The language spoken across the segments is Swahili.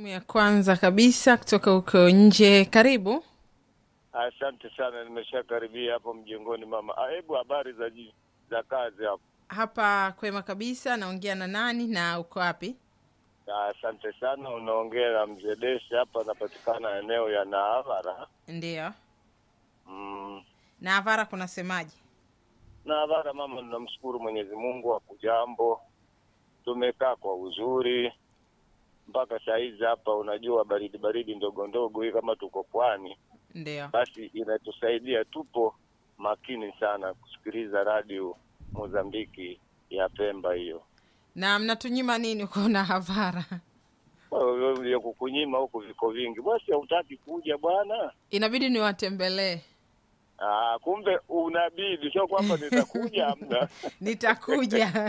simu ya kwanza kabisa kutoka huko nje. Karibu. Asante sana, nimeshakaribia hapo mjengoni mama. Ah, Hebu habari za ji- za kazi hapo? Hapa kwema kabisa. Naongea na nani na uko wapi? Ah, Asante sana, unaongea na mzee Deshi hapa, napatikana eneo ya Naavara. Ndiyo. Mm. Na Avara kunasemaje? Naavara mama, tunamshukuru Mwenyezi Mungu, hakujambo, tumekaa kwa uzuri mpaka saa hizi hapa. Unajua baridi baridi ndogo ndogo hii, kama tuko pwani, Ndiyo. basi inatusaidia, tupo makini sana kusikiliza radio Mozambiki ya Pemba hiyo. Na mnatunyima nini uko na Avara? ya kukunyima huku viko vingi, basi hautaki kuja bwana. Inabidi niwatembelee. Ah, kumbe unabidi, sio kwamba nitakuja amna. Nitakuja.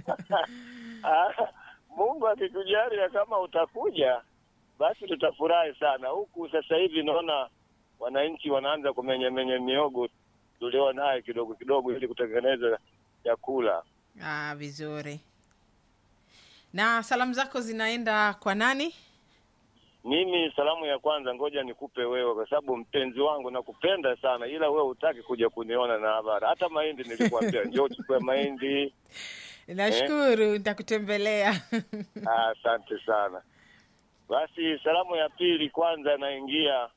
Ah, Mungu akikujalia kama utakuja, basi tutafurahi sana. Huku sasa hivi naona wananchi wanaanza kumenyamenya miogo tulio naye kidogo kidogo, ili kutengeneza chakula. Ah, vizuri. Na salamu zako zinaenda kwa nani? Mimi salamu ya kwanza, ngoja nikupe wewe, kwa sababu mpenzi wangu nakupenda sana, ila wewe hutaki kuja kuniona na habari. Hata mahindi nilikwambia njoo uchukue mahindi. Nashukuru, nitakutembelea. Ah, Asante sana. Basi salamu ya pili, kwanza naingia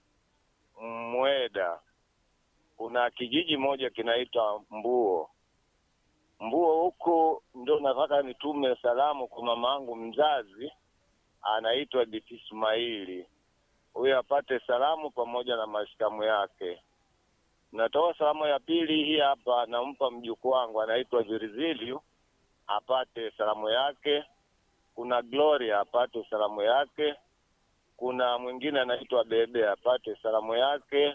Mweda. Kuna kijiji moja kinaitwa Mbuo. Mbuo huko ndo nataka nitume salamu kwa mama yangu mzazi, anaitwa Biti Ismaili. Huyo apate salamu pamoja na mashikamu yake. Natoa salamu ya pili hii hapa, nampa mjukuu wangu anaitwa Virizilio apate salamu yake. Kuna Gloria apate salamu yake. Kuna mwingine anaitwa Bebe apate salamu yake.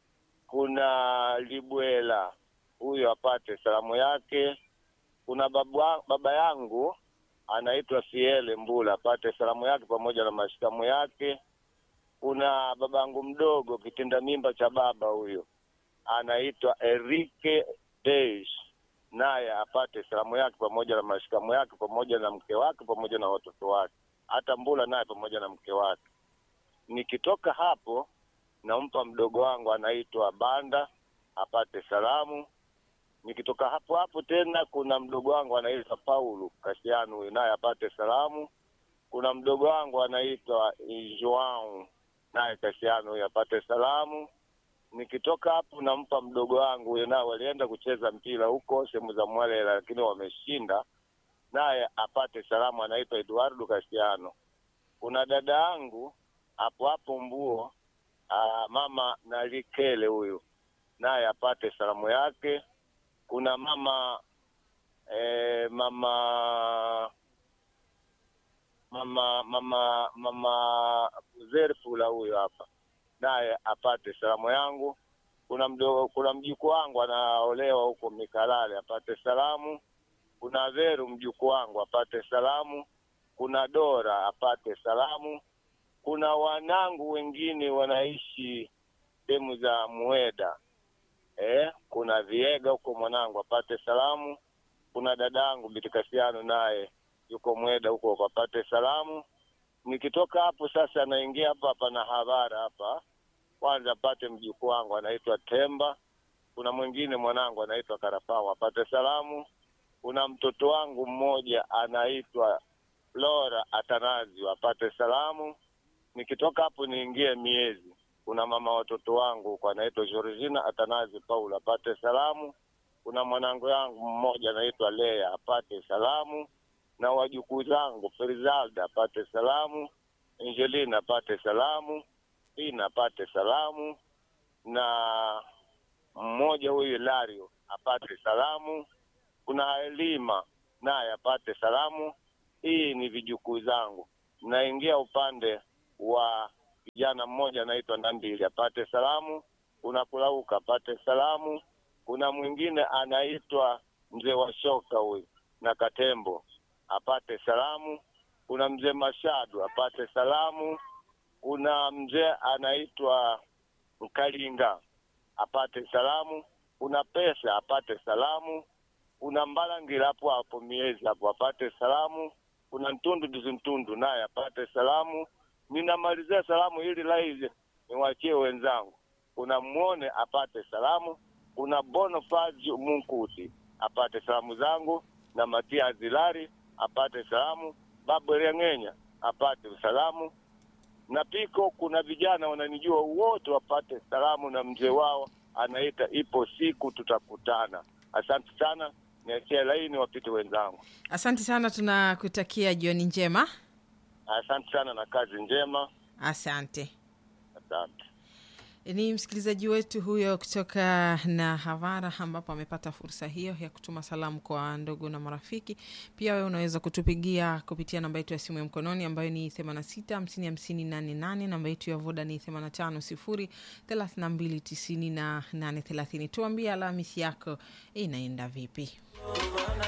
Kuna Libwela huyo apate salamu yake. Kuna baba, baba yangu anaitwa Siele Mbula apate salamu yake pamoja na mashikamu yake. Kuna baba yangu mdogo kitinda mimba cha baba huyo anaitwa Enrique Deish naye apate salamu yake pamoja na mashikamu yake pamoja na mke wake pamoja na watoto wake, hata Mbula naye pamoja na mke wake. Nikitoka hapo, nampa mdogo wangu anaitwa Banda apate salamu. Nikitoka hapo hapo tena, kuna mdogo wangu anaitwa Paulo Kasiano, huyu naye apate salamu. Kuna mdogo wangu anaitwa Joao naye Kasiano, huyu apate salamu nikitoka hapo nampa mdogo wangu huyo, nao walienda kucheza mpira huko sehemu za Mwale, lakini wameshinda, naye apate salamu, anaitwa Eduardo Castiano. Kuna dada yangu hapo hapo Mbuo, aa, mama Nalikele huyu, naye apate salamu yake. Kuna mama eh, mama mama mama mama Zerfula huyo hapa naye apate salamu yangu. Kuna mdogo, kuna mjukuu wangu anaolewa huko Mikalale apate salamu. Kuna Veru mjukuu wangu apate salamu. Kuna Dora apate salamu. Kuna wanangu wengine wanaishi sehemu za Mueda eh, kuna Viega huko mwanangu apate salamu. Kuna dadangu Bitikasiano naye yuko Mweda huko apate salamu. Nikitoka hapo sasa naingia hapa hapa na Havara hapa, kwanza apate mjukuu wangu anaitwa Temba. Kuna mwingine mwanangu anaitwa Karapao apate salamu. Kuna mtoto wangu mmoja anaitwa Flora Atanazio apate salamu. Nikitoka hapo niingie Miezi, kuna mama watoto wangu huko anaitwa Georgina Atanazi Paul apate salamu. Kuna mwanangu yangu mmoja anaitwa Lea apate salamu na wajukuu zangu Ferizalda apate salamu, Angelina apate salamu, Ina apate salamu, na mmoja huyu Lario apate salamu. Kuna Elima naye apate salamu. Hii ni vijukuu zangu. Naingia upande wa kijana mmoja anaitwa Nambili apate salamu. Kuna Kulauka apate salamu. Kuna mwingine anaitwa mzee wa shoka huyu na Katembo apate salamu. Kuna mzee Mashadu apate salamu. Kuna mzee anaitwa Mkalinga apate salamu. Kuna pesa apate salamu. Kuna Mbalangira hapo hapo miezi hapo apate salamu. Kuna Ntundu Dizi Ntundu naye apate salamu. ninamalizia salamu ili live niwachie wenzangu. Kuna Mwone apate salamu, kuna Bonifazio Munkuti apate salamu zangu, na Matia Zilari apate salamu, Babu Reng'enya apate salamu, na Piko. Kuna vijana wananijua wote wapate salamu, na mzee wao anaita ipo siku tutakutana. Asante sana, niachie laini wapite wenzangu. Asante sana, tunakutakia jioni njema. Asante sana na kazi njema, Asante. asante. Ni msikilizaji wetu huyo kutoka na Havara, ambapo amepata fursa hiyo ya kutuma salamu kwa ndugu na marafiki. Pia wewe unaweza kutupigia kupitia namba yetu ya simu ya mkononi ambayo ni 86 50 50 88. Namba yetu ya Voda ni 85 0 32 98 30. Tuambie Alhamisi yako inaenda vipi?